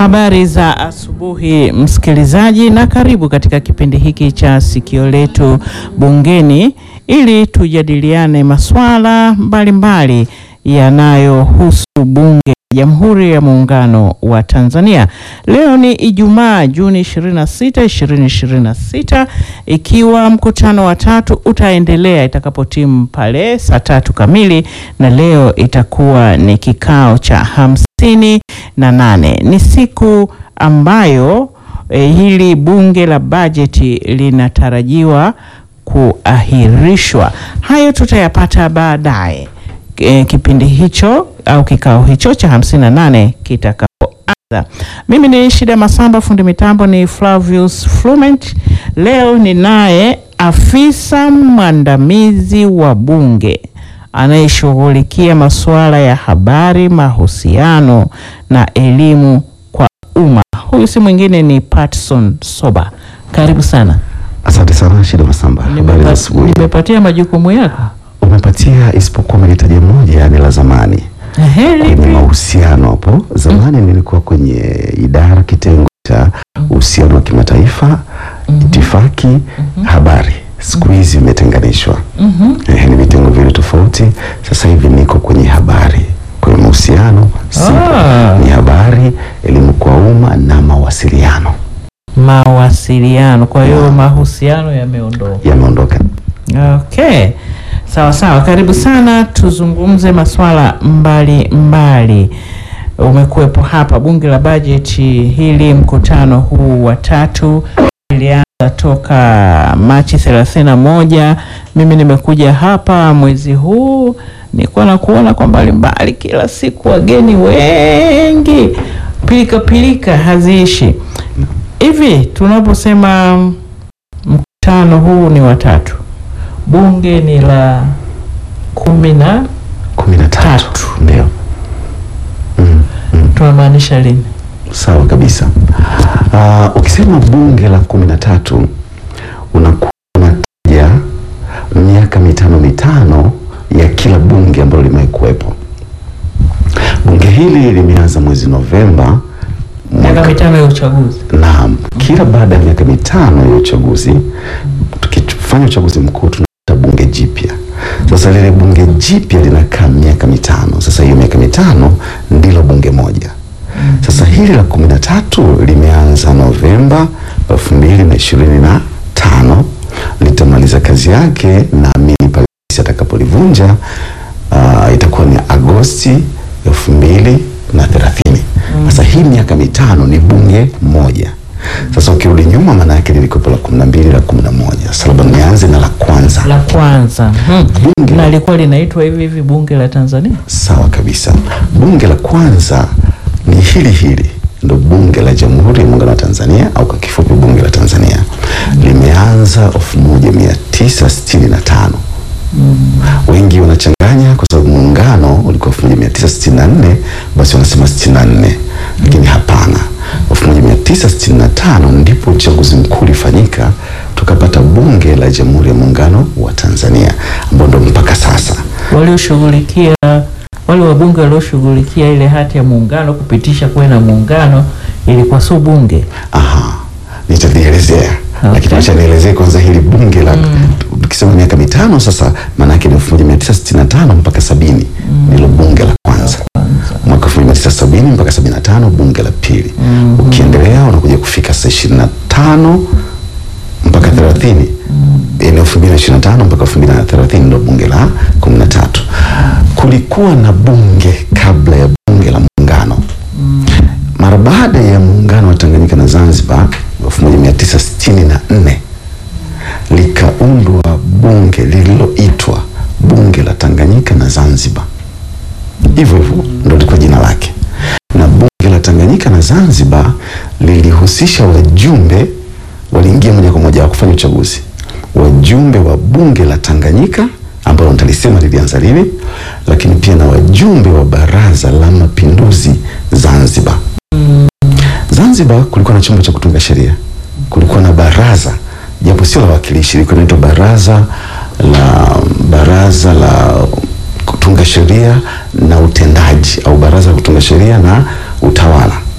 Habari za asubuhi msikilizaji, na karibu katika kipindi hiki cha Sikio Letu Bungeni ili tujadiliane masuala mbalimbali yanayohusu bunge la Jamhuri ya Muungano wa Tanzania. Leo ni Ijumaa, Juni 26, 2026, ikiwa mkutano wa tatu utaendelea itakapotimu pale saa tatu kamili, na leo itakuwa ni kikao cha hamsini na nane. Ni siku ambayo eh, hili bunge la bajeti linatarajiwa kuahirishwa. Hayo tutayapata baadaye e, kipindi hicho au kikao hicho cha 58 kitakapoanza. Mimi ni Shida Masamba, fundi mitambo ni Flavius Flument. Leo ni naye afisa mwandamizi wa bunge anayeshughulikia masuala ya habari, mahusiano na elimu kwa umma. Huyu si mwingine ni Patson Soba. Karibu sana. Asante sana Shida Masamba, habari za asubuhi. Nimepatia majukumu yako. Umepatia isipokuwa umenitaja moja, ni la zamani Ehe, kwenye lipi? mahusiano. Hapo zamani nilikuwa kwenye idara kitengo cha uhusiano wa kimataifa, itifaki, habari. Siku hizi vimetenganishwa, Mhm. Ehe, ni vitengo viwili tofauti. Sasa hivi niko kwenye habari, kwenye mahusiano sipo, Ah. ni habari, elimu kwa umma na mawasiliano Mawasiliano. Kwa hiyo mahusiano yameondoka. yameondoka. Okay, sawa sawa, karibu sana, tuzungumze masuala mbali mbali. Umekuwepo hapa bunge la bajeti hili, mkutano huu wa tatu ilianza toka Machi thelathini na moja. Mimi nimekuja hapa mwezi huu, nilikuwa na kuona kwa mbali mbali, kila siku wageni wengi, pilika pilika haziishi. Hivi tunaposema mkutano huu ni watatu, bunge ni la kumi na kumi na tatu Tatu. ndio. Mm, mm. tunamaanisha lini? Sawa kabisa. Ah, ukisema bunge la kumi na tatu unakuwa unataja miaka mitano mitano ya kila bunge ambalo limewahi kuwepo. Bunge hili limeanza mwezi Novemba Miaka mwaka mitano ya uchaguzi. Naam, kila baada ya miaka mitano ya uchaguzi, tukifanya uchaguzi mkuu tunapata bunge jipya. Sasa lile bunge jipya linakaa miaka mitano. Sasa hiyo miaka mitano ndilo bunge moja. Sasa hili la kumi na tatu limeanza Novemba elfu mbili na ishirini na tano litamaliza kazi yake, naamini pale rais atakapolivunja uh, itakuwa ni Agosti elfu mbili na thelathini. Sasa hii miaka mitano ni bunge moja. Sasa ukirudi nyuma, maana yake lilikuwepo la kumi na mbili la kumi na moja. Sasa labda nianze na la kwanza. La kwanza hmm. Bunge. na lilikuwa linaitwa hivi hivi bunge la Tanzania. Sawa kabisa. Bunge la kwanza ni hili hili, ndo bunge la Jamhuri ya Muungano wa Tanzania au kwa kifupi bunge la Tanzania. Limeanza 1965. Wengi wanachanganya kwa sababu muungano ulikuwa 1964, basi wanasema 64, lakini hapana. 1965 ndipo uchaguzi mkuu ulifanyika, tukapata bunge la Jamhuri ya Muungano wa Tanzania ambao ndo mpaka sasa Walioshughulikia wale wabunge walioshughulikia ile hati ya muungano kupitisha kuwe na muungano ilikuwa sio bunge. Aha, nitavielezea Okay. lakini acha nielezee kwanza hili bunge la tukisema miaka mitano sasa, maana yake ni 1965 mpaka sabini ndilo bunge la kwanza. Mwaka 1970 mpaka 75 bunge la pili. Ukiendelea unakuja kufika sasa 25 mpaka 30 yani 2025 mpaka 2030 ndio bunge la 13. Kulikuwa na bunge kabla ya bunge la muungano mara baada ya muungano wa Tanganyika na Zanzibar 1964 likaundwa bunge lililoitwa bunge la Tanganyika na Zanzibar. Hivyo hivyo ndio lilikuwa jina lake, na bunge la Tanganyika na Zanzibar lilihusisha wajumbe, waliingia moja kwa moja wa kufanya uchaguzi, wajumbe wa bunge la Tanganyika ambalo nitalisema lilianza lini, lakini pia na wajumbe wa baraza la mapinduzi Zanzibar. Zanzibar kulikuwa na chombo cha kutunga sheria, kulikuwa na baraza japo sio la wakilishi, ilikuwa inaitwa baraza la baraza la kutunga sheria na utendaji au baraza la kutunga sheria na utawala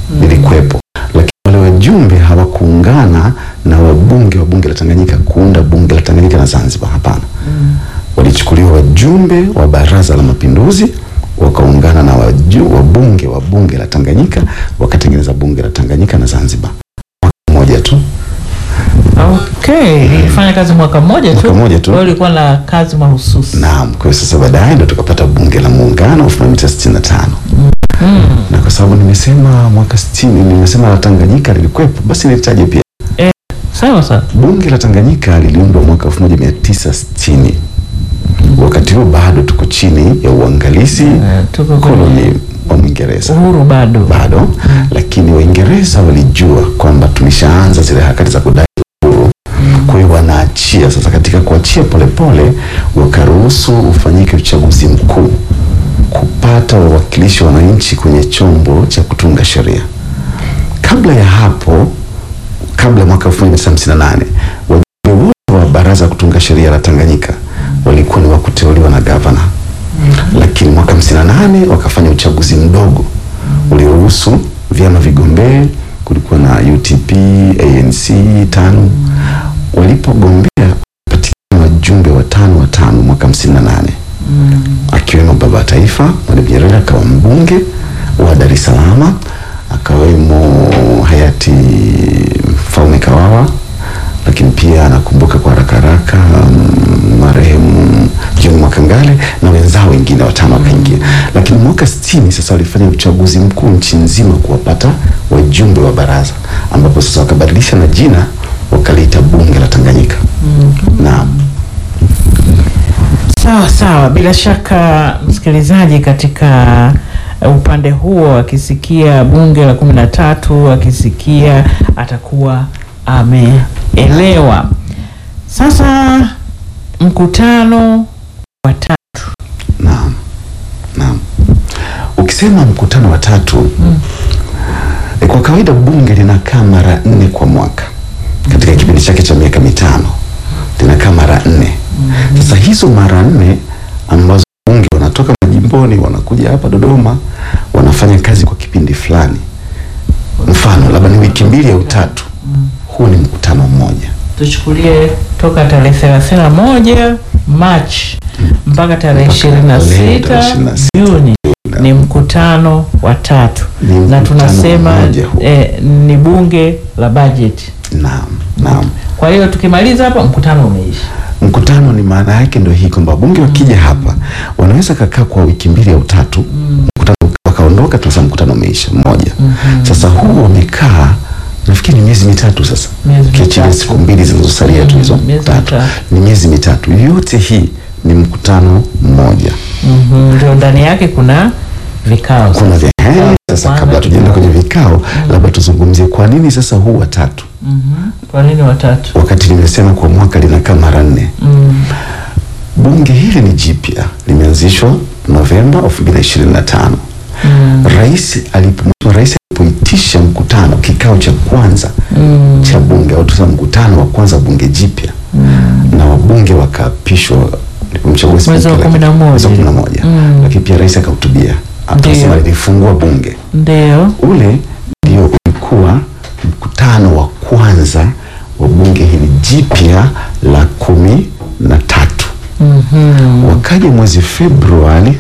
lilikuwepo, lakini wale wajumbe hawakuungana na wabunge wa bunge la Tanganyika kuunda bunge la Tanganyika na Zanzibar. Hapana, walichukuliwa wajumbe wa Baraza la Mapinduzi wakaungana na waju, wabunge wa bunge la Tanganyika wakatengeneza bunge la Tanganyika na Zanzibar mwaka mmoja tu. Okay, ilifanya kazi mwaka mmoja tu. Mwaka mmoja tu. Kwa hiyo ilikuwa na kazi mahususi. Naam, kwa hiyo sasa baadaye ndo tukapata bunge la muungano 1965 na kwa sababu nimesema mwaka 60 nimesema la Tanganyika lilikuwepo, basi nilitaje pia Sawa sawa. bunge la Tanganyika liliundwa mwaka 1960. Wakati huo bado tuko chini ya uangalizi Eh, tuko kwenye koloni wa Mwingereza uhuru bado. bado, lakini Waingereza walijua kwamba tulishaanza zile harakati za kudai uhuru. Kwa hiyo wanaachia sasa. Katika kuachia polepole, wakaruhusu ufanyike uchaguzi mkuu kupata wawakilishi wa wananchi kwenye chombo cha kutunga sheria. Kabla ya hapo, kabla ya mwaka 1958 wajumbe wote wa baraza la kutunga sheria la Tanganyika walikuwa ni wa kuteuliwa na gavana lakini mwaka 58 wakafanya uchaguzi mdogo uliruhusu vyama vigombee. Kulikuwa na UTP, ANC, TANU. Walipogombea patikana wajumbe watano watano mwaka 58 akiwemo baba wa taifa Mwalimu Nyerere akawa mbunge wa Dar es Salaam, akawemo hayati Mfaume Kawawa, lakini pia nakumbuka kwa haraka haraka mm, marehemu John Mwakangale na wenzao wengine watano wakaingia. Lakini mwaka 60 sasa walifanya uchaguzi mkuu nchi nzima kuwapata wajumbe wa baraza, ambapo sasa wakabadilisha na jina wakaliita bunge la Tanganyika. Naam. Sawa sawa, bila shaka msikilizaji, katika uh, upande huo akisikia bunge la kumi na tatu akisikia atakuwa ameelewa. Sasa mkutano wa tatu Naam, naam. Ukisema mkutano wa tatu e, kwa kawaida bunge linakaa mara nne kwa mwaka katika kipindi chake cha miaka mitano linakaa mara nne. Sasa hizo mara nne ambazo bunge wanatoka majimboni wanakuja hapa Dodoma wanafanya kazi kwa kipindi fulani, mfano labda ni wiki mbili au tatu, huu ni mkutano mmoja. tuchukulie toka tarehe thelathini na moja Machi mpaka tarehe Mpaka ishirini na tarehe sita 26 Juni ni mkutano wa tatu, Ni na mkutano tunasema mmoja huu. eh, ni bunge la bajeti. Naam, naam. Kwa hiyo tukimaliza hapa mkutano umeisha. Mkutano ni maana yake ndio hii kwamba bunge wakija hapa wanaweza kakaa kwa wiki mbili au tatu, mkutano wakaondoka, tunasema mkutano umeisha mmoja. Sasa huu wamekaa nafikiri ni miezi mitatu sasa, Miezi ukiachilia mitatu. siku mbili zilizosalia tu hizo Mm, miezi tatu, mitatu. ni miezi mitatu. Yote hii ni mkutano mmoja. Mhm, Ndio ndani yake kuna vikao sasa. Kuna vya Kwanza, sasa, kabla tujaenda kwenye vikao, labda tuzungumzie kwa nini sasa huu watatu, Mhm. Kwa nini watatu? wakati nimesema kwa mwaka linakaa mara nne. Mm. Bunge hili ni jipya, limeanzishwa Novemba 2025. Mm. Rais alipo rais alipoitisha mkutano kikao cha kwanza Mm. cha bunge au tuseme mkutano wa kwanza wa bunge jipya na wabunge wakaapishwa alipomchagua Mwezi wa spika, kumi na lakini- moja. mwezi wa kumi na moja. Mm. Lakini pia rais akahutubia akasema Ndiyo. lilifungua bunge. Ndio. Ule ndio ulikuwa mkutano wa kwanza wa bunge hili jipya la kumi na tatu. Mhm. Wakaja mwezi Februari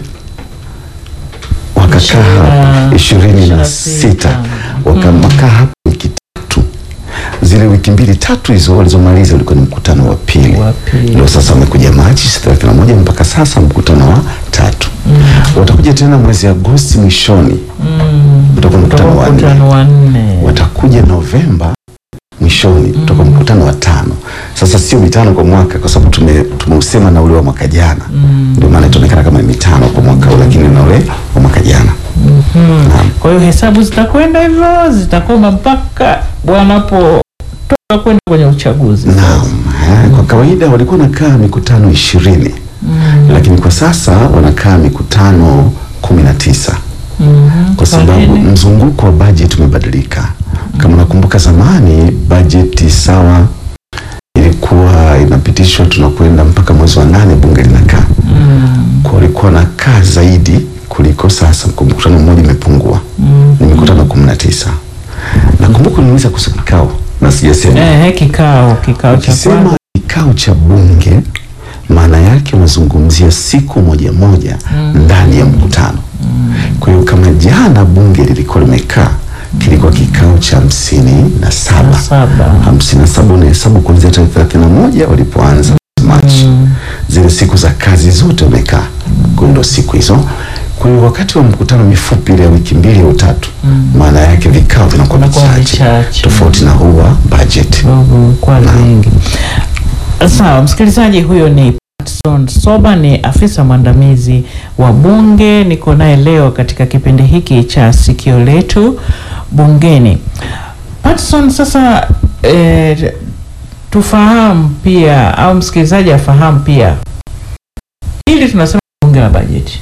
wakakaa hapa ishirini na sita wakakaa hapa wiki tatu. Zile wiki mbili tatu hizo walizomaliza ulikuwa ni mkutano wa pili. Wa pili. Ndio sasa wamekuja Machi 31 mpaka sasa mkutano wa tatu. Watakuja tena mwezi Agosti mwishoni, Mm. utakuwa mkutano wa nne. Mkutano wa nne. Watakuja Novemba mwishoni, utakuwa mkutano wa tano. Sasa sio mitano kwa mwaka, kwa sababu tume tumeusema na ule wa mwaka jana, ndio maana itaonekana kama ni mitano kwa mwaka huu, lakini na ule wa mwaka jana. Mhm. Naam. Kwa hiyo hesabu zitakwenda hivyo, zitakoma mpaka wanapotoka kwenda kwenye uchaguzi. Naam, eh, kwa kawaida walikuwa wanakaa mikutano ishirini lakini kwa sasa wanakaa mikutano kumi na tisa Mhm. kwa sababu nini? mzunguko wa bajeti umebadilika. Kama nakumbuka zamani bajeti sawa ilikuwa inapitishwa tunakwenda mpaka mwezi wa nane bunge linakaa Mm. kwa walikuwa wanakaa zaidi kuliko sasa. Kwa mkutano mmoja imepungua, Mm. ni mikutano kumi na tisa. tisa. Nakumbuka niliuliza kuhusu kikao na sijasema. Eh, kikao kikao cha Ukisema kwanza kikao cha bunge maana yake unazungumzia siku moja moja ndani ya mkutano. Kwa hiyo kama jana bunge lilikuwa limekaa, kilikuwa kikao cha hamsini na saba saba. hamsini na saba unahesabu kuanzia tarehe thelathini na moja walipoanza Machi, zile siku za kazi zote wamekaa. Kwa hiyo ndo siku hizo. Kwa hiyo wakati wa mkutano mifupi ile ya wiki mbili au tatu, maana yake vikao vinakuwa Vinakuwa vichache, vichache. tofauti na huu wa budget. kidogo kwa vingi. Sawa, msikilizaji, huyo ni Patson Soba, ni afisa mwandamizi wa Bunge. Niko naye leo katika kipindi hiki cha sikio letu bungeni. Patson, sasa eh, tufahamu pia au msikilizaji afahamu pia, hili tunasema bunge la bajeti,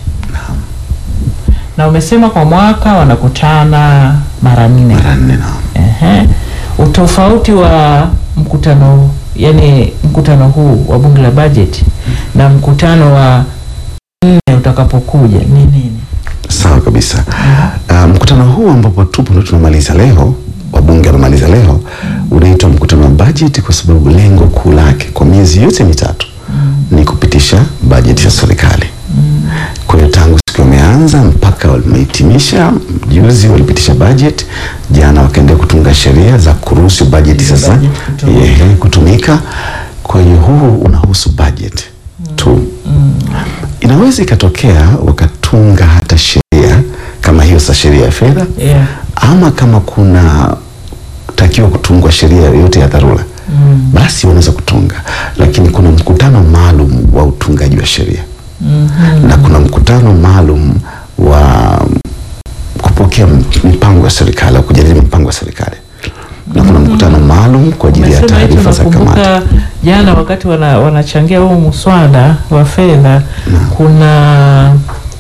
na umesema kwa mwaka wanakutana mara nne. Mara nne na Ehe. Utofauti wa mkutano yani mkutano huu wa bunge la bajeti na mkutano wa nne utakapokuja ni nini? Sawa kabisa. Uh, mkutano huu ambapo tupo ndo tunamaliza leo, wabunge wanamaliza leo, unaitwa mkutano wa bajeti kwa sababu lengo kuu lake kwa miezi yote mitatu ni kupitisha bajeti ya serikali. Kwa hiyo tangu siku wameanza mpaka wamehitimisha, juzi walipitisha bajeti, jana wakaendelea kutunga sheria za kuruhusu bajeti Hiyo sasa bajeti kutumika. ehe, kutumika. Kwa hiyo huu unahusu bajeti tu. Inaweza ikatokea wakatunga hata sheria kama hiyo sa sheria ya fedha Yeah. ama kama kuna takiwa kutungwa sheria yoyote ya dharura Mm. basi wanaweza kutunga, lakini kuna mkutano maalum wa utungaji wa sheria Mhm. na kuna mkutano maalum wa kupokea m- mipango ya serikali au kujadili mipango ya serikali na kuna mkutano maalum kwa ajili ya Umesema hicho, taarifa za kamati. nakumbuka jana wakati wana, wanachangia huu mswada wa fedha kuna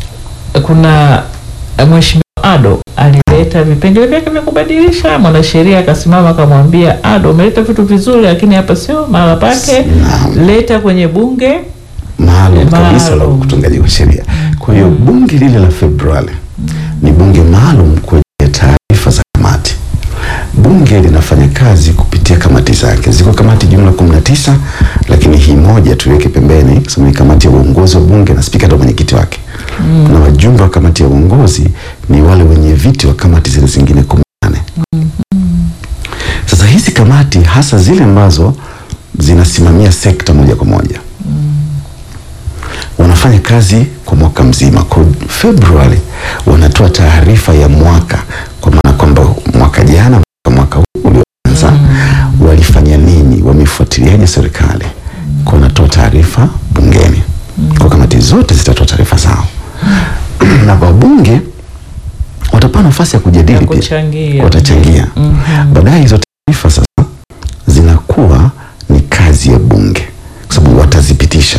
kuna mheshimiwa Ado alileta vipengele vyake vya kubadilisha. Mwanasheria akasimama akamwambia Ado, umeleta vitu vizuri, lakini hapa sio mahala pake, Naam. leta kwenye bunge. maalum kabisa la Maalum. utungaji wa sheria. Kwa hiyo bunge lile la Februari ni bunge maalum kwa ajili ya taarifa za kamati. Bunge linafanya kazi kupitia kamati zake. Ziko kamati jumla kumi na tisa, lakini hii moja tuiweke pembeni, kwa sababu ni kamati ya uongozi wa bunge na spika ndo mwenyekiti wake na wajumbe wa kamati ya uongozi ni wale wenye viti wa kamati zile zingine kumi na nane. Sasa hizi kamati hasa zile ambazo zinasimamia sekta moja kwa moja wanafanya kazi kwa mwaka mzima. Kwa Februari wanatoa taarifa ya mwaka, kwa maana kwamba mwaka jana, mwaka, mwaka huu ulioanza walifanya nini, wamefuatiliaje serikali, kwa wanatoa taarifa bungeni. Kwa kamati zote zitatoa taarifa zao na wabunge watapewa nafasi ya Ya kujadili pia kuchangia. watachangia. Mhm. Baadaye hizo taarifa sasa zinakuwa ni kazi ya bunge, kwa sababu watazipitisha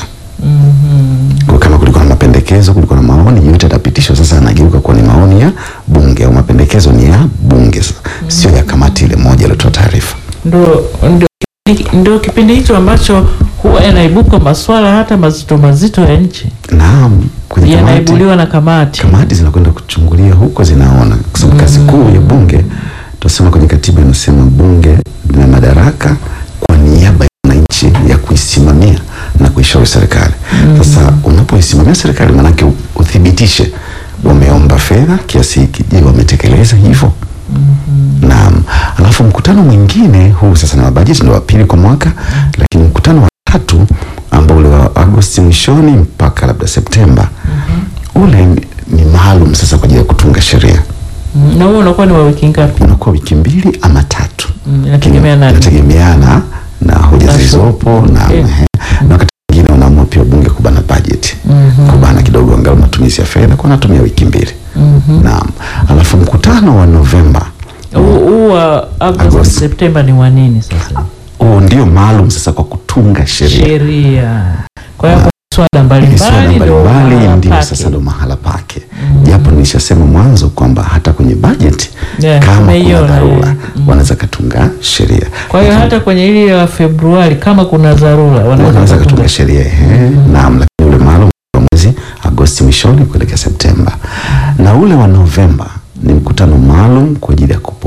Mhm. kwa kama kulikuwa na mapendekezo, kulikuwa na maoni, yote yatapitishwa. Sasa anageuka kuwa ni maoni ya bunge au mapendekezo ni ya bunge, sasa sio ya kamati ile moja iliyotoa taarifa. Ndo, ndo, ndo kipindi hicho ambacho huwa yanaibuka maswala hata mazito mazito ya nchi Naam, kwenye kamati, yanaibuliwa na kamati. kamati zinakwenda kuchungulia huko, zinaona kwa sababu kazi kuu ya bunge tunasema kwenye katiba inasema bunge lina madaraka kwa niaba ya wananchi ya kuisimamia na kuishauri serikali. Sasa unapoisimamia serikali, maanake u- uthibitishe wameomba fedha kiasi hiki, je, wametekeleza hivyo? Naam. Alafu mkutano mwingine huu sasa na bajeti ndio wa pili kwa mwaka, lakini mkutano wa tatu ambao ule wa Agosti mwishoni mpaka labda Septemba ule ni- ni maalum sasa kwa ajili ya kutunga sheria. Mm, na huo unakuwa ni wa wiki ngapi? Unakuwa wiki mbili ama tatu, Mm, Inategemea na inategemeana na hoja Na zilizopo na, Yeah. ehe. na wakati mwingine wanaamua pia bunge kubana bajeti Mhm. kubana kidogo angalau matumizi ya fedha kwa natumia wiki mbili. Mhm. Naam. Alafu mkutano wa Novemba Huu huu wa Agosti Agosti. Septemba ni wa nini sasa? huo ndio maalum sasa kwa kutunga sheria. Sheria. Kwa hiyo Na- kuna swala Ili swala mbalimbali ndio mbalimbali mahala ndio pake. sasa ndo mahala pake, japo nilishasema mwanzo kwamba hata kwenye bajeti Yeah, kama kuna tumeiona, dharura yeah. Mm. wanaweza katunga sheria. Kwa hiyo hata kwenye ile ya Februari kama kuna dharura wanaweza wanaweza katunga kutunga sheria ehe, naam, lakini ule maalum wa mwezi Agosti mwishoni kuelekea Septemba, na ule wa Novemba ni mkutano maalum kwa ajili ya kup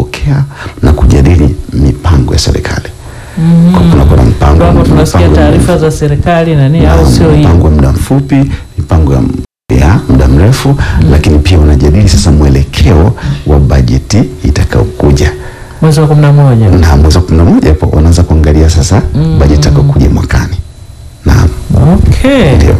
tunasikia mipango ya taarifa za serikali na nini, au sio hii? mipango ya muda mfupi, mipango ya ya muda mrefu lakini pia wanajadili sasa mwelekeo wa bajeti itakayokuja Mwezi wa kumi na moja. na mwezi wa kumi na moja hapo wanaanza kuangalia sasa bajeti itakayokuja mwakani. Naam, Okay. ndio.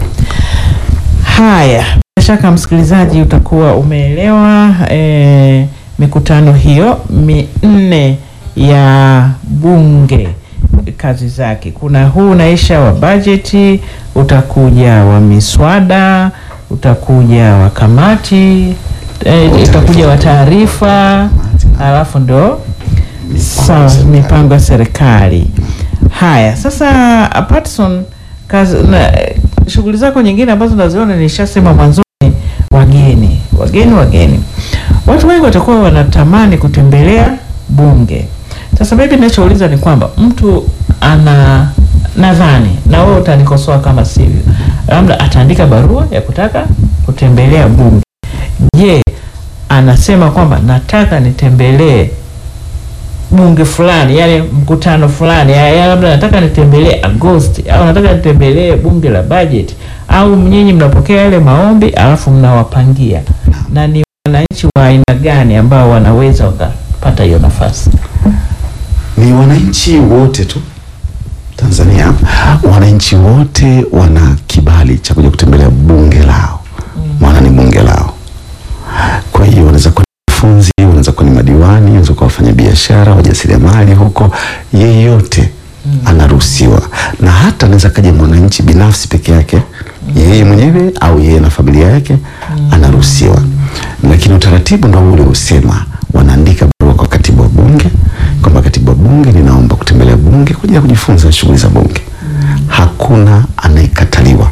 Haya, bila shaka msikilizaji utakuwa umeelewa eh, mikutano hiyo minne ya bunge kazi zake. Kuna huu unaisha wa bajeti, utakuja wa miswada, utakuja wa kamati eh, utakuja wa taarifa, alafu ndo sawa mipango ya serikali. Haya, sasa Patson, kazi na shughuli zako nyingine ambazo naziona nishasema mwanzoni, wageni wageni wageni, watu wengi watakuwa wanatamani kutembelea bunge. Sasa mimi ninachouliza ni kwamba mtu ana nadhani, na wewe utanikosoa kama sivyo, labda ataandika barua ya kutaka kutembelea bunge. Je, anasema kwamba nataka nitembelee bunge fulani, yani mkutano fulani, ya- ya labda nataka nitembelee Agosti au nataka nitembelee bunge la budget, au nyinyi mnapokea yale maombi alafu mnawapangia, na ni wananchi wa aina gani ambao wanaweza wakapata hiyo nafasi? Ni wananchi wote tu Tanzania, wananchi wote wana kibali cha kuja kutembelea bunge lao, maana ni bunge lao. Kwa hiyo wanaweza kuwa ni wanafunzi, wanaweza kuwa ni madiwani, wanaweza kuwa wafanyabiashara, wajasiriamali huko, yeyote anaruhusiwa, na hata anaweza kaja mwananchi binafsi peke yake, yeye mwenyewe au yeye na familia yake, anaruhusiwa. Lakini utaratibu ndo ule usema, wanaandika barua kwa katibu wa bunge kwamba katibu wa bunge, ninaomba kutembelea bunge kwa ajili ya kujifunza shughuli za bunge. Hakuna anayekataliwa,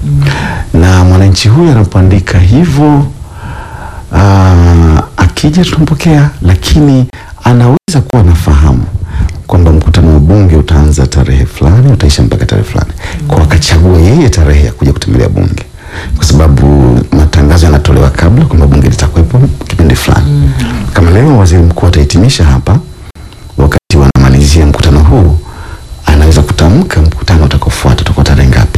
na mwananchi huyu anapoandika hivyo Ah, akija tunampokea, lakini anaweza kuwa anafahamu kwamba mkutano wa bunge utaanza tarehe fulani utaisha mpaka tarehe fulani, kwa akachagua yeye tarehe ya kuja kutembelea bunge, kwa sababu matangazo yanatolewa kabla kwamba bunge litakuwepo kipindi fulani. Kama leo waziri mkuu atahitimisha hapa, wakati wanamalizia mkutano huu, anaweza kutamka mkutano utakaofuata utakuwa tarehe ngapi.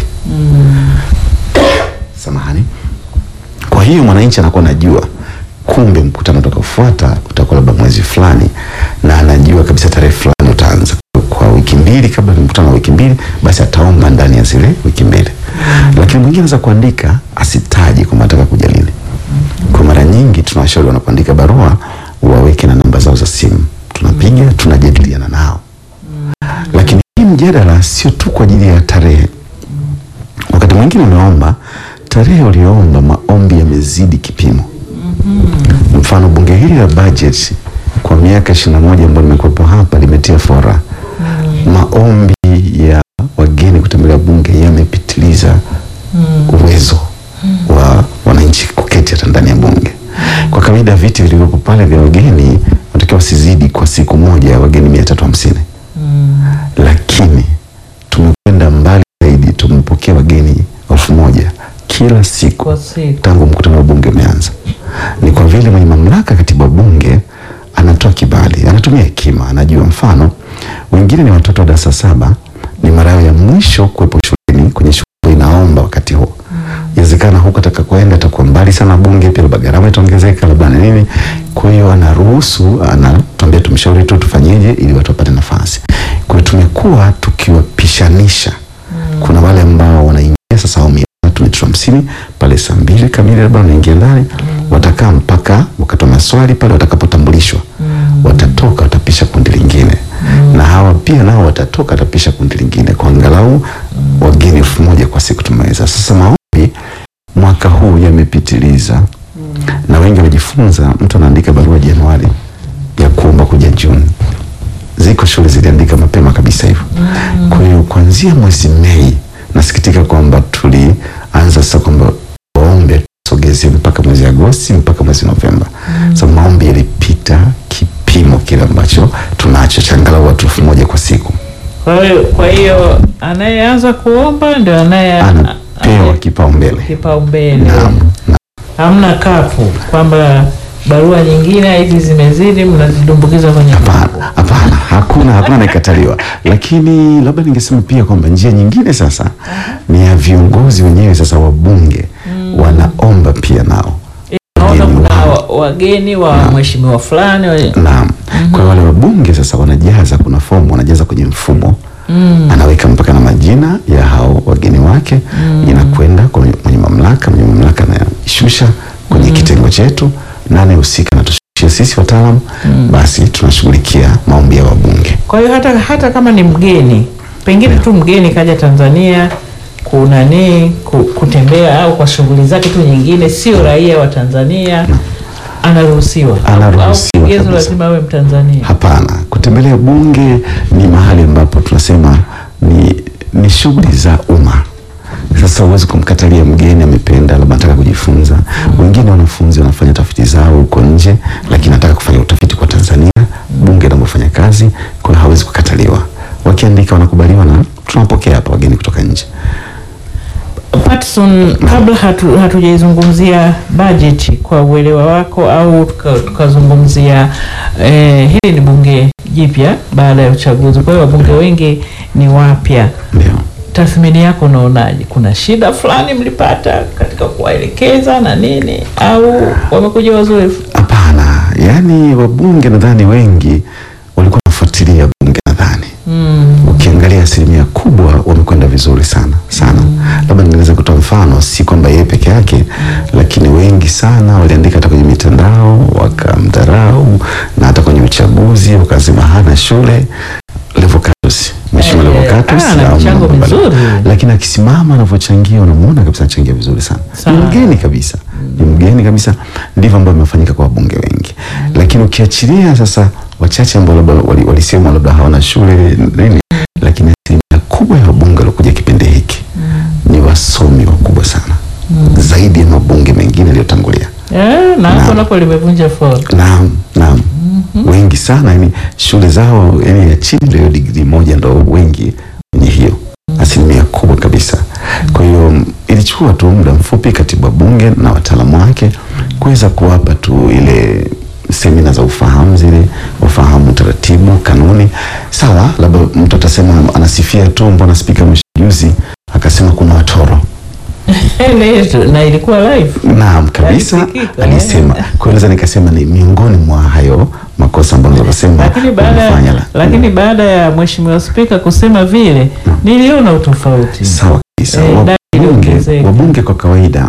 Samahani. Kwa hiyo mwananchi anakuwa anajua kumbe mkutano utakaofuata utakuwa labda mwezi fulani, na anajua kabisa tarehe fulani utaanza kwa wiki mbili kabla ya mkutano wa wiki mbili, basi ataomba ndani ya zile wiki mbili. Lakini mwingine anaweza kuandika asitaje kwamba anataka kuja lini. Kwa mara nyingi tunawashauri wanapoandika barua waweke na namba zao za simu, tunapiga tunajadiliana nao. Lakini hii mjadala sio tu kwa ajili ya tarehe wakati mwingine unaomba tarehe uliyoomba, maombi yamezidi kipimo. Mfano, bunge hili la budget kwa miaka ishirini na moja ambayo nimekuwepo hapa limetia fora, maombi ya wageni kutembelea bunge yamepitiliza uwezo wa wananchi kuketi hata ndani ya bunge. Kwa kawaida viti vilivyopo pale vya wageni wanatakiwa wasizidi kwa siku moja wageni mia tatu hamsini lakini tumekwenda mbali zaidi, tumepokea wageni elfu moja kila siku Kwa siku. tangu mkutano wa bunge umeanza. Ni kwa vile mwenye mamlaka, katibu wa bunge, anatoa kibali, anatumia hekima, anajua. Mfano, wengine ni watoto wa darasa saba, ni mara yao ya mwisho kuwepo shuleni kwenye shule inaomba wakati huo inawezekana huko atakakoenda atakuwa mbali sana bunge, pia labda gharama itaongezeka, labda na nini. Kwa hiyo anaruhusu, anatuambia tumshauri tu tufanyeje ili watu wapate nafasi. Kwa hiyo tumekuwa tukiwapishanisha. Kuna wale ambao wanaingia sasa awamu ya tatu mita hamsini pale saa mbili kamili, labda wanaingia ndani, watakaa mpaka wakati wa maswali pale watakapotambulishwa, watatoka watapisha kundi lingine, na hawa pia nao watatoka watapisha kundi lingine, kwa angalau wageni elfu moja kwa siku tumeweza. Sasa maombi mwaka huu yamepitiliza, na wengi wamejifunza, mtu anaandika barua Januari ya kuomba kuja Juni. Ziko shule ziliandika mapema kabisa hivyo. Kwa hiyo kuanzia mwezi Mei, nasikitika kwamba tulianza sasa kwamba waombe tusogeze mpaka mwezi Agosti mpaka mwezi Novemba. Sasa maombi yalipita kipimo kile ambacho tunacho cha angalau watu elfu moja kwa siku. Kwa hiyo kwa hiyo anayeanza kuomba ndio anaye Anapewa kipaumbele. kipaumbele. Naam. na- Hamna kapu kwamba barua nyingine hizi zimezidi mnazidumbukiza kwenye kapu. Hapana, hapana. hakuna hakuna anayekataliwa, lakini labda ningesema pia kwamba njia nyingine sasa ni ya viongozi wenyewe sasa wabunge wanaomba pia nao Naona wageni kuna wao. wa- wageni wa mheshimiwa fulani wa- Naam. Kwa hiyo wale wabunge sasa wanajaza, kuna fomu wanajaza kwenye mfumo anaweka mpaka na majina ya hao wageni wake, inakwenda kwa mwenye mamlaka, mwenye mamlaka anaishusha kwenye kitengo chetu, nane husika natushia sisi wataalamu, basi tunashughulikia maombi ya wabunge. Kwa hiyo hata, hata kama ni mgeni pengine tu mgeni kaja Tanzania kunani ku- kutembea au kwa shughuli zake tu nyingine, sio raia wa Tanzania, anaruhusiwa Anaruhusiwa au kigezo kabisa. lazima awe Mtanzania. Hapana, kutembelea bunge ni mahali ambapo tunasema ni, ni shughuli za umma. Sasa huwezi kumkatalia mgeni amependa, labda anataka kujifunza. Wengine wanafunzi wanafanya tafiti zao huko nje, lakini anataka kufanya utafiti kwa Tanzania, bunge linapofanya kazi, kwa hiyo hawezi kukataliwa. Wakiandika wanakubaliwa na tunapokea hapa wageni kutoka nje. Patson, kabla hatu, hatujaizungumzia bajeti kwa uelewa wako au tuka- tukazungumzia eh, hili ni bunge jipya baada ya uchaguzi, kwa hiyo wabunge wengi ni wapya. Ndio. Tathmini yako unaonaje? Kuna shida fulani mlipata katika kuwaelekeza na nini, au wamekuja wazoefu? Hapana, yaani wabunge nadhani wengi walikuwa wanafuatilia bunge nadhani Mm. ukiangalia asilimia kubwa wamekwenda vizuri sana sana. Labda ninaweza kutoa mfano, si kwamba yeye peke yake, lakini wengi sana waliandika hata kwenye mitandao wakamdharau, na hata kwenye uchaguzi wakasema hana shule. Levocatus, Mheshimiwa Eh, Levocatus, ah, ana au mchango mambo mbali- mzuri. lakini akisimama anavyochangia unamuona kabisa anachangia vizuri sana. Ni Sana. mgeni kabisa, ni mgeni kabisa. Ndivyo ambavyo imefanyika kwa wabunge wengi, lakini ukiachilia sasa wachache ambao labda wali- walisema labda hawana shule nini, lakini asilimia kubwa ya wabunge waliokuja kipindi hiki ni wasomi wakubwa sana zaidi ya mabunge mengine yaliyotangulia. Eh, na hapo Naam. napo limevunja fora. Naam, naam. Wengi sana yani shule zao yani ya chini ndio digrii moja ndo wengi wenye hiyo asilimia kubwa kabisa. Kwa hiyo m, ilichukua tu muda mfupi katibu wa bunge na wataalamu wake kuweza kuwapa tu ile semina za ufahamu zile, wafahamu taratibu, kanuni. Sawa, labda mtu atasema anasifia tu, mbona spika mwisho juzi akasema kuna watoro Ile- na ilikuwa live. Naam, kabisa Alisikika, alisema. eh. Kwa hiyo naweza nikasema ni miongoni mwa hayo makosa ambayo naweza kusema Lakini baada wamefanya la- lakini baada ya mheshimiwa spika kusema vile, niliona utofauti. sawa kabisa. Eh, dai Wabunge, iliongezeka. wabunge kwa kawaida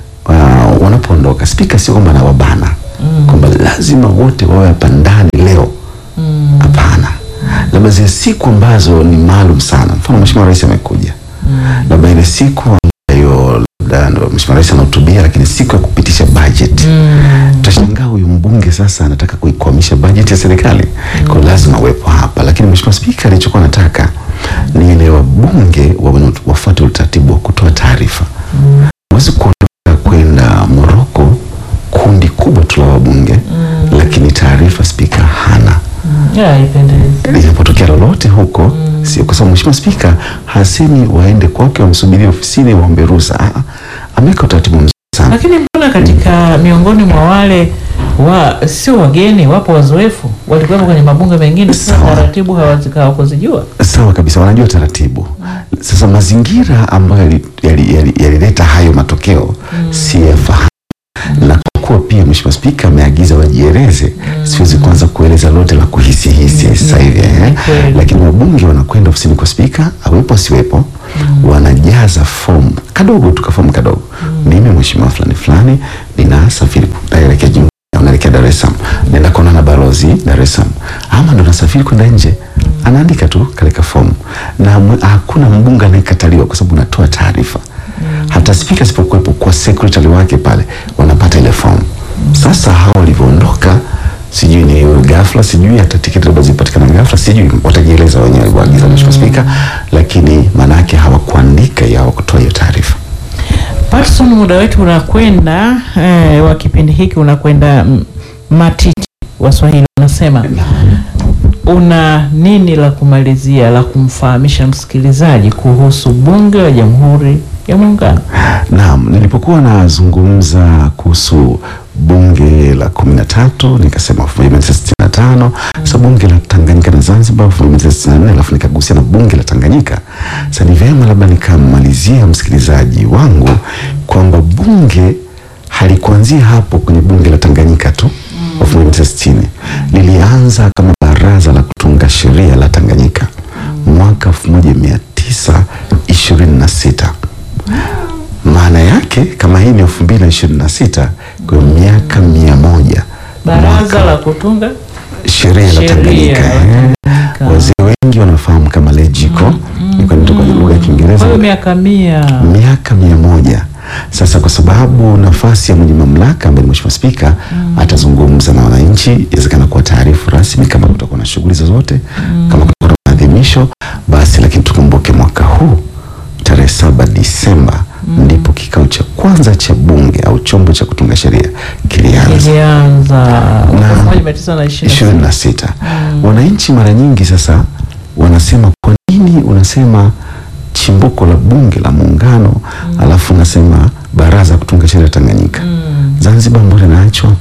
uh, wanapoondoka spika sio kwamba anawabana kwamba lazima wote wawe hapa ndani leo. Hapana, labda zile siku ambazo ni maalum sana, mfano mheshimiwa rais amekuja, labda ile siku ambayo labda ndo mheshimiwa rais anahutubia, lakini siku ya kupitisha budget Utashangaa huyu mbunge sasa anataka kuikwamisha bajeti ya serikali, kwa hiyo lazima uwepo hapa. Lakini mheshimiwa spika alichokuwa anataka ni ile wabunge wawe- wafuate utaratibu wa kutoa taarifa. Huwezi kuondoka kwenda Moroko kundi kubwa tu la wabunge, lakini taarifa spika hana Ya, haipendezi. linapotokea lolote huko sio kwa sababu mheshimiwa spika hasemi waende kwake wamsubirie ofisini waombe ruhusa. Ah, ah, ameweka utaratibu mzuri sana. Lakini mbona katika miongoni mwa wale wa sio wageni, wapo wazoefu walikuwepo kwenye mabunge mengine, sasa Sawa. taratibu hawazi- hawakuzijua. Sawa kabisa, wanajua taratibu. Sasa mazingira ambayo yalileta yali, yali, yalileta hayo matokeo si yafahamu, na kwa kuwa pia mheshimiwa spika ameagiza wajieleze, siwezi kuanza kueleza lote la kuhisihisi sasa hivi eh. kweli. Lakini wabunge wanakwenda ofisini kwa spika, awepo asiwepo, wanajaza fomu kadogo tu, kafomu kadogo. Mimi mheshimiwa fulani fulani ninasafiri naelekea jimbo unaelekea Dar es Salaam, naenda kuona na balozi Dar es Salaam, ama ndo nasafiri kwenda nje, anaandika tu katika fomu na mwe- hakuna mbunge anayekataliwa kwa sababu unatoa taarifa. Hata spika asipokuwepo, kwa secretary wake pale wanapata ile fomu. Sasa hao walivyoondoka, sijui ni ghafla, sijui hata tiketi labda zipatikana ghafla, sijui watajieleza wenyewe walivyoagiza mheshimiwa spika, lakini maana yake hawakuandika ya hawakutoa hiyo taarifa. Patson, muda wetu unakwenda eh, wa kipindi hiki unakwenda mm, matiti. Waswahili wanasema una nini la kumalizia la kumfahamisha msikilizaji kuhusu bunge la Jamhuri ya Muungano? Naam, nilipokuwa nazungumza kuhusu bunge la kumi na tatu nikasema elfu moja mia tisa sitini na tano tano. Sasa bunge la Tanganyika na Zanzibar elfu moja mia tisa sitini na nne alafu nikagusia na bunge la Tanganyika. Sasa ni vyema labda nikamalizia msikilizaji wangu kwamba bunge halikuanzia hapo kwenye bunge la Tanganyika tu elfu moja mia tisa sitini lilianza kama baraza la kutunga sheria la Tanganyika mwaka elfu moja mia tisa ishirini na sita maana yake kama hii ni elfu mbili na ishirini na sita kwa hiyo miaka mia moja Baraza la kutunga sheria la Sheria Tanganyika la eh. Tanganyika. Wazee wengi wanafahamu kama lejiko ni kwa nini kwenye lugha ya Kiingereza kwa hiyo miaka mia miaka mia moja sasa, kwa sababu nafasi ya mwenye mamlaka ambaye ni Mheshimiwa Spika atazungumza na wananchi, inawezekana kuwa taarifu rasmi kama kutakuwa na shughuli zozote, kama kutakuwa na maadhimisho basi, lakini tukumbuke mwaka huu tarehe saba Disemba ndipo kikao cha kwanza cha bunge au chombo cha kutunga sheria kilianza ilianza Na- elfu moja mia tisa na ishirini ishirini na sita. Wananchi mara nyingi sasa wanasema kwa nini unasema chimbuko la bunge la muungano alafu unasema baraza la kutunga sheria Tanganyika Zanzibar mbona inaachwa?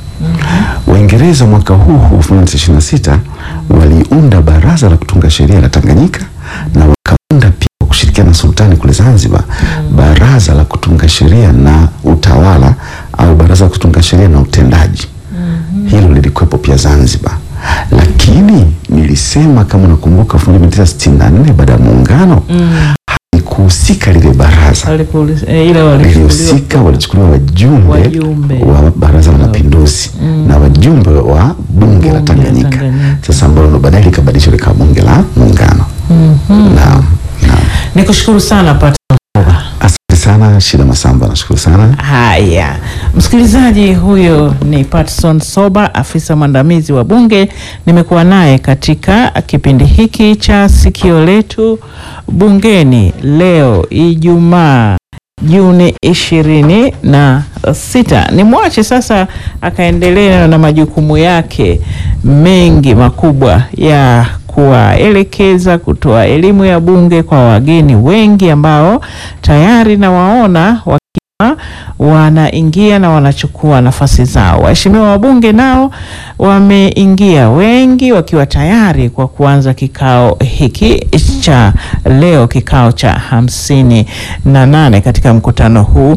Waingereza mwaka huu huu 1926 waliunda baraza la kutunga sheria la Tanganyika na wakaunda pia kwa kushirikiana na sultani kule Zanzibar baraza la kutunga sheria na utawala au baraza la kutunga sheria na utendaji hilo lilikuwepo pia Zanzibar, lakini nilisema kama unakumbuka 1964 baada ya muungano halikuhusika lile baraza, Walipoli- eh, ile walichukuliwa lilihusika walichukuliwa wajumbe, Wajumbe. wa baraza la mapinduzi na wajumbe wa bunge la la Tanganyika, Tanganyika. sasa ambalo baadaye likabadilishwa likawa bunge la muungano. Naam, naam. Nikushukuru sana Pat Asante sana Shida Masamba, nashukuru sana. Haya, msikilizaji, huyo ni Patson Soba, afisa mwandamizi wa Bunge. Nimekuwa naye katika kipindi hiki cha Sikio Letu Bungeni leo Ijumaa Juni ishirini na sita. Nimwache sasa akaendelea na majukumu yake mengi makubwa ya kuwaelekeza, kutoa elimu ya bunge kwa wageni wengi ambao tayari nawaona wakiwa wanaingia na wanachukua nafasi zao. Waheshimiwa wabunge nao wameingia wengi wakiwa tayari kwa kuanza kikao hiki cha leo, kikao cha hamsini na nane katika mkutano huu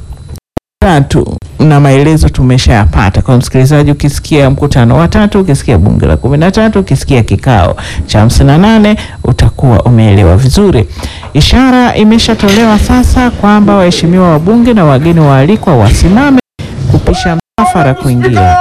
tatu na maelezo tumeshayapata kwa msikilizaji. Ukisikia mkutano wa tatu, ukisikia bunge la kumi na tatu, ukisikia kikao cha hamsini na nane utakuwa umeelewa vizuri. Ishara imeshatolewa sasa kwamba waheshimiwa wabunge na wageni waalikwa wasimame kupisha msafara kuingia.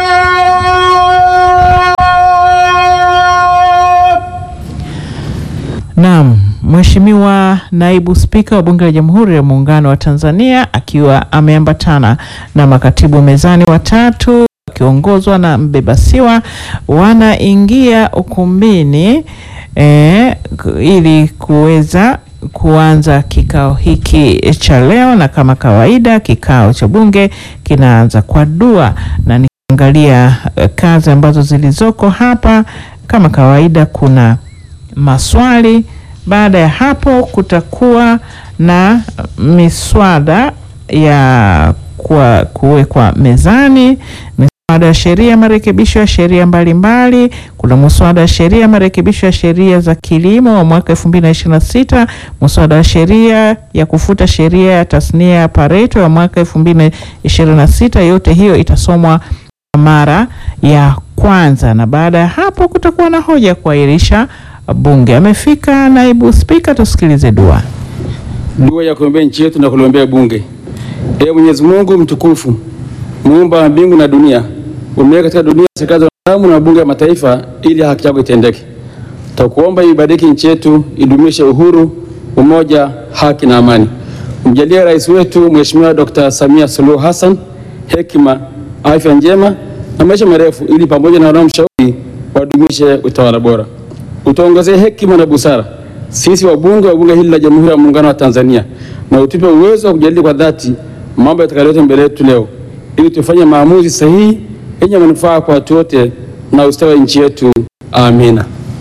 Naam, Mheshimiwa Naibu Spika wa Bunge la Jamhuri ya Muungano wa Tanzania akiwa ameambatana na makatibu mezani watatu wakiongozwa na mbebasiwa wanaingia ukumbini eh, ku- ili kuweza kuanza kikao hiki cha leo, na kama kawaida kikao cha bunge kinaanza kwa dua, na nikiangalia eh, kazi ambazo zilizoko hapa, kama kawaida kuna maswali. Baada ya hapo kutakuwa na miswada ya kwa kuwekwa mezani, miswada ya sheria, marekebisho ya sheria mbalimbali. Kuna muswada wa sheria marekebisho ya sheria za kilimo wa mwaka 2026, muswada wa sheria ya kufuta sheria ya tasnia ya Pareto ya mwaka 2026. Yote hiyo itasomwa mara ya kwanza, na baada ya hapo kutakuwa na hoja ya kuahirisha bunge. Amefika naibu spika, tusikilize dua. Dua ya kuombea nchi yetu na kuliombea bunge. Ee Mwenyezi Mungu mtukufu, muumba wa mbingu na dunia, umeweka katika dunia serikali za wanadamu na mabunge ya mataifa ili haki yako itendeke. Tutakuomba ibariki nchi yetu, idumishe uhuru, umoja, haki na amani. Umjalie rais wetu Mheshimiwa Dr. Samia Suluhu Hassan hekima, afya njema na maisha marefu, ili pamoja na wanaomshauri wadumishe utawala bora. Utuongezee hekima na busara sisi wabunge wa bunge hili la Jamhuri ya Muungano wa Tanzania, na utupe uwezo wa kujadili kwa dhati mambo yatakayoletwa mbele yetu leo, ili tufanye maamuzi sahihi yenye manufaa kwa watu wote na ustawi wa nchi yetu. Amina.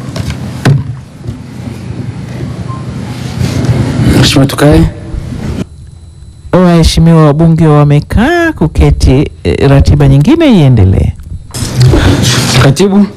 Mheshimiwa, tukae. Waheshimiwa wabunge wamekaa kuketi, eh, ratiba nyingine iendelee. Katibu,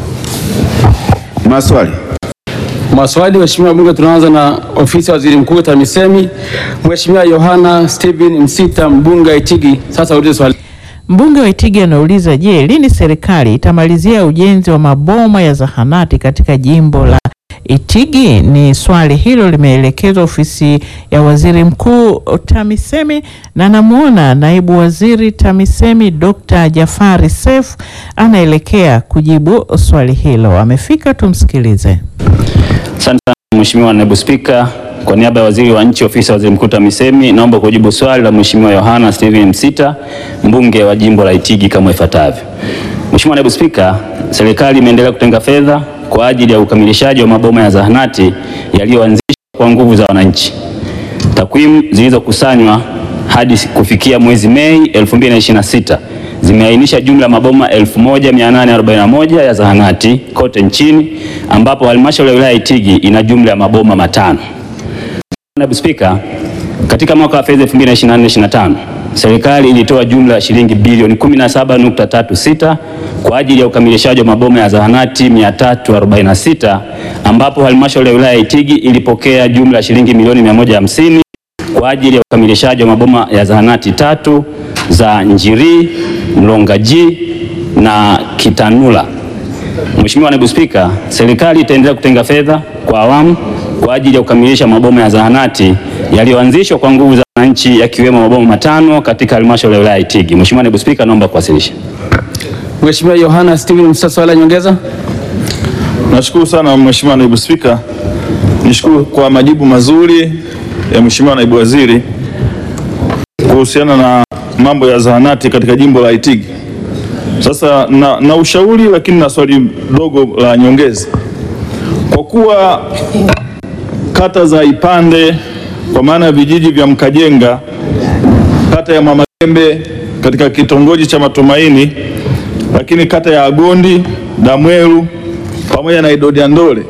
Maswali. maswali. Mheshimiwa Bunge, tunaanza na ofisi ya waziri mkuu TAMISEMI. Mheshimiwa Yohana Steven Msita, mbunge wa Itigi, sasa ulize swali. Mbunge wa Itigi anauliza, je, lini serikali itamalizia ujenzi wa maboma ya zahanati katika jimbo la Itigi? Ni swali hilo limeelekezwa ofisi ya waziri mkuu TAMISEMI, na namwona naibu waziri TAMISEMI Dr. Jafari Seif anaelekea kujibu swali hilo. Amefika, tumsikilize. Asante sana Mheshimiwa Naibu Spika, kwa niaba ya Waziri wa Nchi Ofisi ya Waziri Mkuu TAMISEMI, naomba kujibu swali la Mheshimiwa Yohana Steven Msita, mbunge wa jimbo la Itigi kama ifuatavyo. Mheshimiwa Naibu Spika, serikali imeendelea kutenga fedha kwa ajili ya ukamilishaji wa maboma ya zahanati yaliyoanzishwa kwa nguvu za wananchi. Takwimu zilizokusanywa hadi kufikia mwezi Mei 2026 zimeainisha jumla ya maboma 1841 ya zahanati kote nchini ambapo halmashauri ya wilaya ya Itigi ina jumla ya maboma matano. Naibu Spika, katika mwaka wa fedha 2024/25 serikali ilitoa jumla ya shilingi bilioni 17.36 kwa ajili ya ukamilishaji wa maboma ya zahanati 346 ambapo halmashauri ya wilaya ya Itigi ilipokea jumla ya shilingi milioni 150 kwa ajili ya ukamilishaji wa maboma ya zahanati tatu za Njiri, Mlongaji na Kitanula. Mheshimiwa Naibu Spika, serikali itaendelea kutenga fedha kwa awamu kwa ajili ya kukamilisha maboma ya zahanati yaliyoanzishwa kwa nguvu za wananchi yakiwemo maboma matano katika halmashauri ya wilaya ya Itigi. Mheshimiwa Naibu Spika, naomba kuwasilisha. Mheshimiwa Yohana Steven Msita, swali la nyongeza. Nashukuru sana Mheshimiwa Naibu Spika. Nishukuru kwa majibu mazuri ya Mheshimiwa Naibu Waziri kuhusiana na mambo ya zahanati katika jimbo la Itigi. Sasa na, na ushauri lakini na swali dogo la nyongeza. Kwa kuwa kata za Ipande kwa maana ya vijiji vya Mkajenga, kata ya Mamagembe katika kitongoji cha Matumaini, lakini kata ya Agondi, Damweru pamoja na Idodi Ndole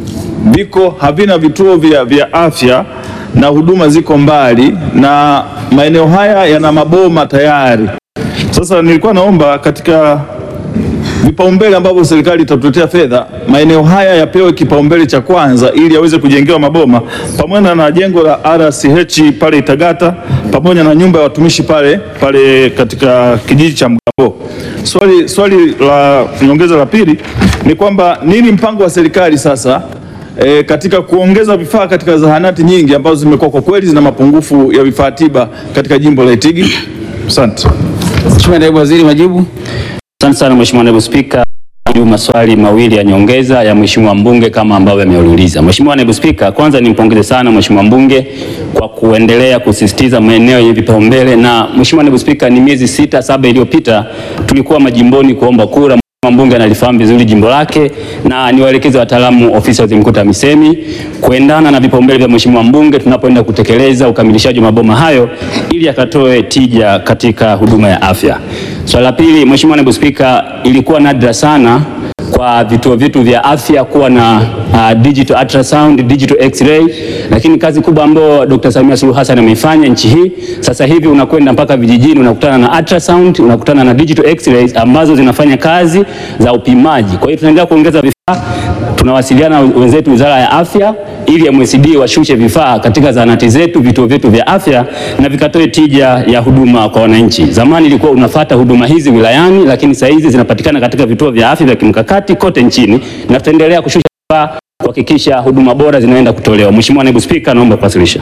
viko havina vituo vya, vya afya na huduma ziko mbali na maeneo haya yana maboma tayari. Sasa nilikuwa naomba katika vipaumbele ambavyo serikali itatuletea fedha, maeneo haya yapewe kipaumbele cha kwanza ili yaweze kujengewa maboma pamoja na jengo la RCH pale Itagata pamoja na nyumba ya watumishi pale pale katika kijiji cha Mgambo. Swali, swali la nyongeza la pili ni kwamba nini mpango wa serikali sasa e, katika kuongeza vifaa katika zahanati nyingi ambazo zimekuwa kwa kweli zina mapungufu ya vifaa tiba katika jimbo la Itigi? Asante. Mheshimiwa Naibu Waziri, majibu. Asante sana Mheshimiwa Naibu Spika. Jibu maswali mawili ya nyongeza ya Mheshimiwa mbunge kama ambavyo ameuliza. Mheshimiwa Naibu Spika, kwanza nimpongeze sana Mheshimiwa mbunge kwa kuendelea kusisitiza maeneo yenye vipaumbele, na Mheshimiwa Naibu Spika, ni miezi sita saba iliyopita tulikuwa majimboni kuomba kura. Mheshimiwa mbunge analifahamu vizuri jimbo lake, na niwaelekeze wataalamu ofisi ya waziri mkuu TAMISEMI kuendana na vipaumbele vya Mheshimiwa mbunge tunapoenda kutekeleza ukamilishaji wa maboma hayo ili yakatoe tija katika huduma ya afya. Swala la pili, Mheshimiwa Naibu Spika, ilikuwa nadra sana kwa vituo vyetu vya afya kuwa na uh, digital ultrasound, digital x-ray, lakini kazi kubwa ambayo Dr. Samia Suluhu Hassan ameifanya nchi hii, sasa hivi unakwenda mpaka vijijini unakutana na ultrasound, unakutana na digital x-rays ambazo zinafanya kazi za upimaji. Kwa hiyo tunaendelea kuongeza vifaa, tunawasiliana na wenzetu Wizara ya Afya ili MSD washushe vifaa katika zahanati zetu, vituo vyetu vya afya na vikatoe tija ya huduma kwa wananchi. Zamani ilikuwa unafata huduma hizi wilayani, lakini saa hizi zinapatikana katika vituo vya afya vya kimkakati kote nchini, na tutaendelea kushusha vifaa kuhakikisha huduma bora zinaenda kutolewa. Mheshimiwa Naibu Spika, naomba kuwasilisha.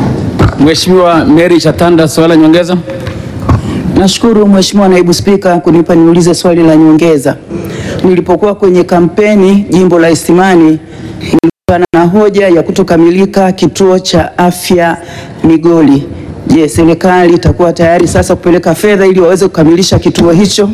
Mheshimiwa Mary Chatanda, swali la nyongeza. Nashukuru Mheshimiwa Naibu Spika kunipa niulize swali la nyongeza. Nilipokuwa kwenye kampeni jimbo la Isimani nilikutana na hoja ya kutokamilika kituo cha afya Migoli. Je, serikali itakuwa tayari sasa kupeleka fedha ili waweze kukamilisha kituo hicho?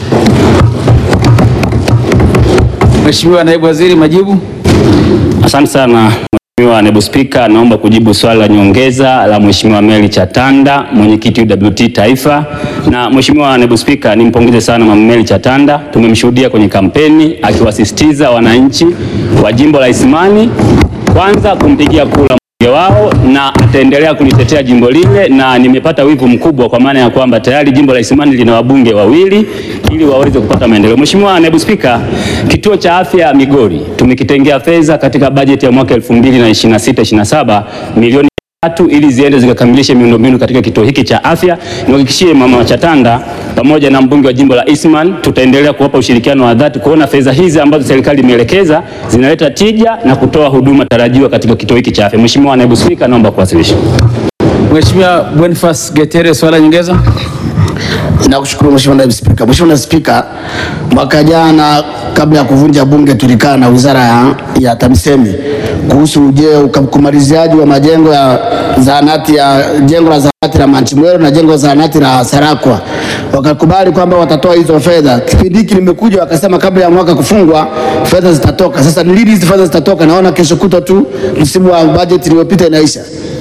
Mheshimiwa Naibu Waziri, majibu. Asante sana Mheshimiwa Naibu Spika, naomba kujibu swali la nyongeza la Mheshimiwa Mary Chatanda, mwenyekiti UWT Taifa. Na Mheshimiwa Naibu Spika, nimpongeze sana Mama Mary Chatanda, tumemshuhudia kwenye kampeni akiwasisitiza wananchi wa jimbo la Isimani kwanza kumpigia kura wao na ataendelea kulitetea jimbo lile, na nimepata wivu mkubwa kwa maana ya kwamba tayari jimbo la Isimani lina wabunge wawili ili waweze kupata maendeleo. Mheshimiwa Naibu Spika, kituo cha afya Migori tumekitengea fedha katika bajeti ya mwaka 2026/27 milioni tatu ili ziende zikakamilishe miundombinu katika kituo hiki cha afya. Niwahakikishie mama Chatanda pamoja na mbunge wa jimbo la Eastman tutaendelea kuwapa ushirikiano wa dhati kuona fedha hizi ambazo serikali imeelekeza zinaleta tija na kutoa huduma tarajiwa katika kituo hiki cha afya. Mheshimiwa Naibu Spika, naomba kuwasilisha. Mheshimiwa Boniface Getere, swala nyongeza. Nakushukuru Mheshimiwa Naibu Spika. Mheshimiwa Naibu Spika, mwaka jana kabla ya kuvunja bunge tulikaa na wizara ya, ya TAMISEMI kuhusu uje kumaliziaji wa majengo ya zahanati ya jengo la zahanati la Manchimwero na jengo la zahanati la Sarakwa. Wakakubali kwamba watatoa hizo fedha. Kipindi hiki nimekuja wakasema kabla ya mwaka kufungwa fedha zitatoka. Sasa ni lini hizi fedha zitatoka? Naona kesho kutwa tu msimu wa bajeti iliyopita inaisha.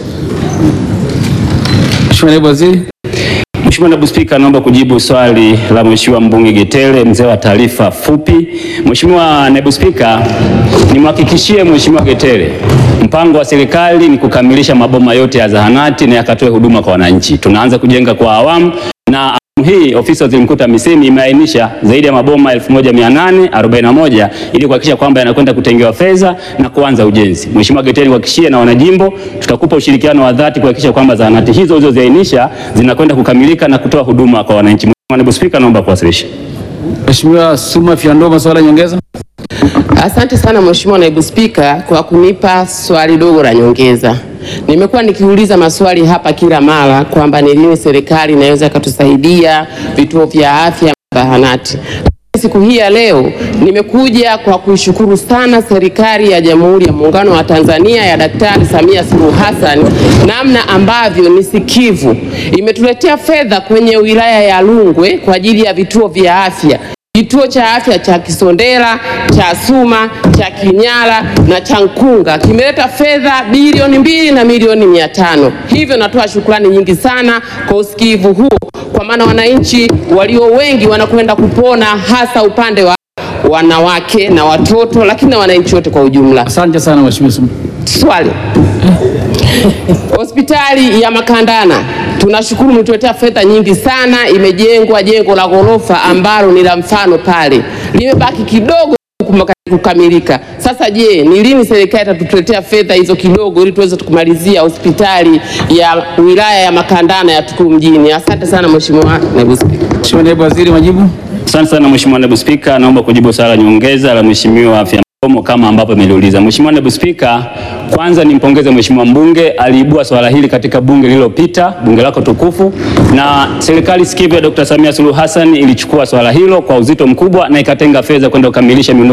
Mheshimiwa Naibu Waziri. Mheshimiwa Naibu Spika, naomba kujibu swali la Mheshimiwa mbunge Getele, mzee wa taarifa fupi. Mheshimiwa Naibu Spika, nimhakikishie Mheshimiwa Getele, mpango wa serikali ni kukamilisha maboma yote ya zahanati na yakatoe huduma kwa wananchi. Tunaanza kujenga kwa awamu na awamu hii ofisi ya Waziri Mkuu TAMISEMI imeainisha zaidi ya maboma 1841 ili kuhakikisha kwamba yanakwenda kutengewa fedha na kuanza ujenzi. Mheshimiwa Getele, kuhakikishie na wanajimbo tutakupa ushirikiano wa dhati kuhakikisha kwamba zahanati hizo ulizoziainisha zinakwenda kukamilika na kutoa huduma kwa wananchi. Mheshimiwa Naibu Spika, naomba kuwasilisha. Mheshimiwa Suma Fyandoma, swala nyongeza. Asante sana Mheshimiwa Naibu Spika kwa kunipa swali dogo la nyongeza. Nimekuwa nikiuliza maswali hapa kila mara kwamba ni lini serikali inaweza ikatusaidia vituo vya afya na zahanati. Siku hii ya leo nimekuja kwa kuishukuru sana serikali ya Jamhuri ya Muungano wa Tanzania ya Daktari Samia Suluhu Hassan, namna ambavyo ni sikivu imetuletea fedha kwenye wilaya ya Rungwe kwa ajili ya vituo vya afya kituo cha afya cha Kisondela, cha Suma, cha Kinyala na cha Nkunga kimeleta fedha bilioni mbili na milioni mia tano. Hivyo natoa shukrani nyingi sana kwa usikivu huo, kwa maana wananchi walio wengi wanakwenda kupona, hasa upande wa wanawake na watoto, lakini na wananchi wote kwa ujumla. Asante sana Mheshimiwa Suma. Swali. Hospitali ya Makandana tunashukuru mlituletea fedha nyingi sana, imejengwa jengo la ghorofa ambalo ni la mfano pale, limebaki kidogo kumaka- kukamilika. Sasa je, ni lini serikali itatuletea fedha hizo kidogo ili tuweze kumalizia hospitali ya wilaya ya Makandana ya Tukuru mjini? Asante sana Mheshimiwa Naibu Spika. Mheshimiwa Naibu Waziri, majibu. Asante sana Mheshimiwa Naibu Spika, naomba kujibu swali la nyongeza la Mheshimiwa Afya Mkomo kama ambapo imeliuliza. Mheshimiwa Naibu Spika, kwanza nimpongeze Mheshimiwa mbunge aliibua swala hili katika bunge lililopita, bunge lako tukufu, na serikali sikivu ya Dr. Samia Suluhu Hassan ilichukua swala hilo kwa uzito mkubwa na ikatenga fedha kwenda kukamilisha miundo